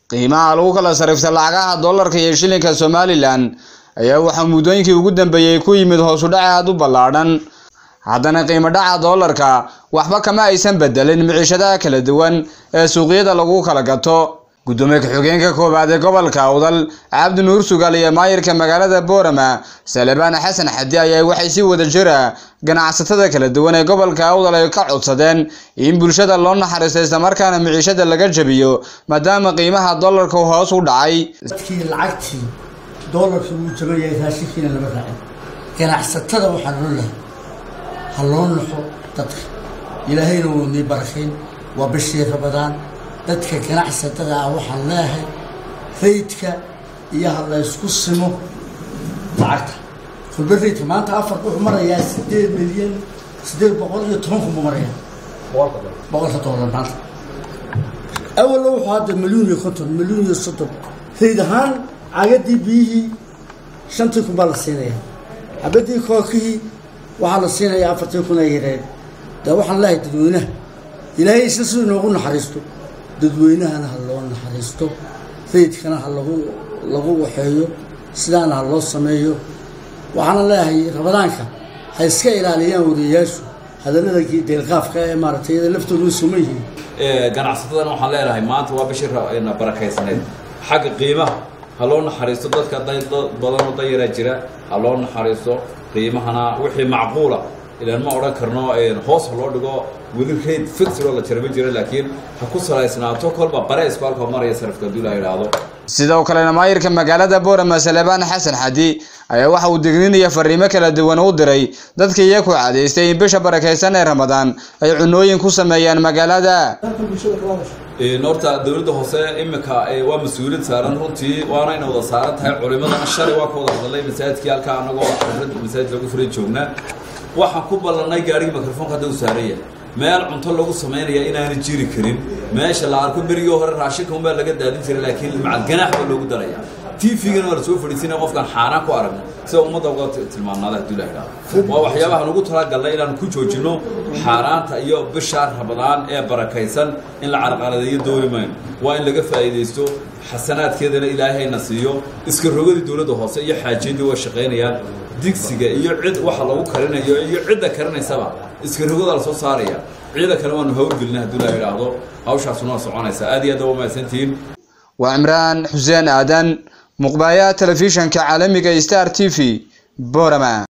qiimaha lagu kala sarrifta lacagaha dollarka iyo shilinka somalilan ayaa waxaa muddooyinkii ugu dambeeyey ku yimid hoos u dhac aad u ballaadhan haddana qiimo dhaca dollarka waxba kama aysan bedelin miciishadaha kala duwan ee suuqyada lagu kala gato gudoomiye ku-xigeenka koowaad ee gobolka awdal cabdi nuur sugaal iyo maayirka magaalada boorama salebaan xasan xadi ayaa waxay si wada jira ganacsatada kala duwan ee gobolka awdal ay ka codsadeen in bulshada loo naxariisto islamarkaana miciishada laga jabiyo maadaama qiimaha dollarka hoos u dhacay dadkii lacagtii doolarkii wuu jaban yahay raashinkiina lama raacin ganacsatada waxaa loo lahay ha loo naxo dadka ilaahayna wuu nii barakayn waa bishii rabadaan dadka ganacsatada ah waxaan leeyahay raydka iyo ha la ysku simo lacagta fulba raydka maanta afarka wuxuu marayaa sideed milyan sideed boqol iyo toban kun buu marayaa boqolka doolar maanta awalna wuxuu hadda milyuun iyo konton milyuun iyo soddon rayd ahaan cagadii biyihii shantii kun baa la siinayaa xabadii kookihii waxaa la siinayaa afartii kun ay yareen dee waxaan leeyahay dadweynaha ilaahay isna siduu inoogu naxariisto dadweynahana ha loo naxariisto raydkana ha lagu lagu waxeeyo sidaana ha loo sameeyo waxaana leeyahay rabadaanka ha iska ilaaliyaan wariyayaashu hadallada deelqaafka ee maaragtay iyada laftoodu way suman yihiin ganacsatadana waxaan leenahay maanta waa bishii barakaysnayd xagga qiimaha ha loo naxariisto dadka dad badan oo dayaraa jira ha loo naxariisto qiimahana wixii macquula ilaan ma odhan karno hoos ha loo dhigo weli rayd fixiroo la jarama jira laakiin ha ku salaysnaato kolba bareysku halka maraya sarifka haddii la yidhaahdo sidoo kalena maayirka magaalada boorama salebaan xasan xadi ayaa waxa uu digninaya fariimo kala duwan u diray dadka iyaku cadaystay in bisha barakaysan ee ramadaan ay cunooyin ku sameeyaan magaalada horta dowladda hoose imika waa mas-uuliyad saaran runtii waana ina wada saaran tahay culimadana shalay waa ka wada hadalay masaajidkii halkaa anagoo masaajid lagu furay joognaa waxaan ku ballanay gaarigii mikrofoonka hadda u saaraya meel cunto lagu samaynaya inaana jiri karin meesha la arko berigii hore raashinka unbaa laga daadin jiray laakiin macal ganaax baa loogu daraya tvgana waa lasoo fadhiisinaya qofkaan xaaraan ku aragno sida ummadda uga tilmaamnaada haddii la idhahdo waa waxyaabaha nagu talagalnay inaan ku joojino xaaraanta iyo bisha rabadaan ee barakaysan in la carqaladeeyo dooni mayno waa in laga faa'iidaysto xasanaadkeedana ilaahayna siiyo iska rogadii dowladda hoose iyo xaajiyadii way shaqaynayaan digsiga iyo cid waxa lagu karinayo iyo cidda karinaysaba iska rogodaa la soo saaraya ciida kale waanu hawlgelina haddii la idhaahdo hawshaasuna waa soconaysaa aad iyo aad waa mahadsantihiin waa cimraan xuseen aadan muqbaaya telefishanka caalamiga star t v borama